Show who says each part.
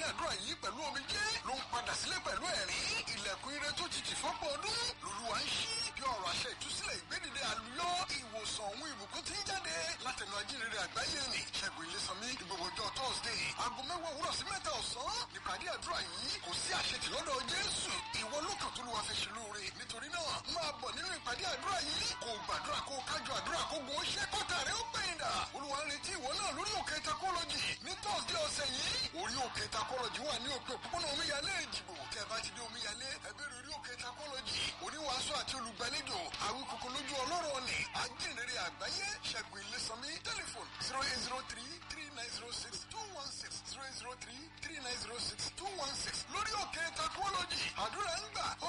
Speaker 1: àdúrà yìí pẹ̀lú omijé ló ń padà sílé pẹ̀lú ẹ̀rín ilẹ̀kùn ire tó ti tì fọ́pọ̀ ọdún lolúwa ń ṣí bí ọ̀rọ̀ àṣẹ ìtúsílẹ̀ ìgbédìde àlùyọ ìwòsàn òun ìbùkún ti ń jáde látẹnu ajínrere àgbáyé ni ṣẹ́gun ilésànmí ní gbogbo ọjọ́ thursday aago mẹ́wàá òwúrọ̀ sí mẹ́ta ọ̀sán nípàdé àdúrà yìí kò sí àṣetì lọ́dọ̀ jésù ìwọ ló kàn tó lù wá fi ṣe lóore nítorí náà máa bọ̀ nínú ìpàdé àdúrà yìí kò gbàdúrà kó kájọ àdúrà kó gun ṣẹ́ kọ́tà rẹ̀ ó pẹ̀yìn dà olúwa ń retí ìwọ náà lórí òkè takọ́lọ́jì ní thursday ọ̀sẹ̀ yìí orí òkè takọ́lọ́jì wà ní òpin òpópónà omíyalé ìdìbò tẹ́ bá ti dé omíyalé ẹgbẹ́rẹ́ orí òkè takọ́lọ́jì oníwàásù àti olùgbàlejò àwọn kòkò lójú ọlọ́rọ̀ ni ajínrere àgbáyé ṣẹ́gun ilésànmí tẹlifon zero eight zero three three nine zero six two one six zero eight zero three three nine zero six two one six lórí òkè takọ́lọ́jì àdúrà ń gbà ó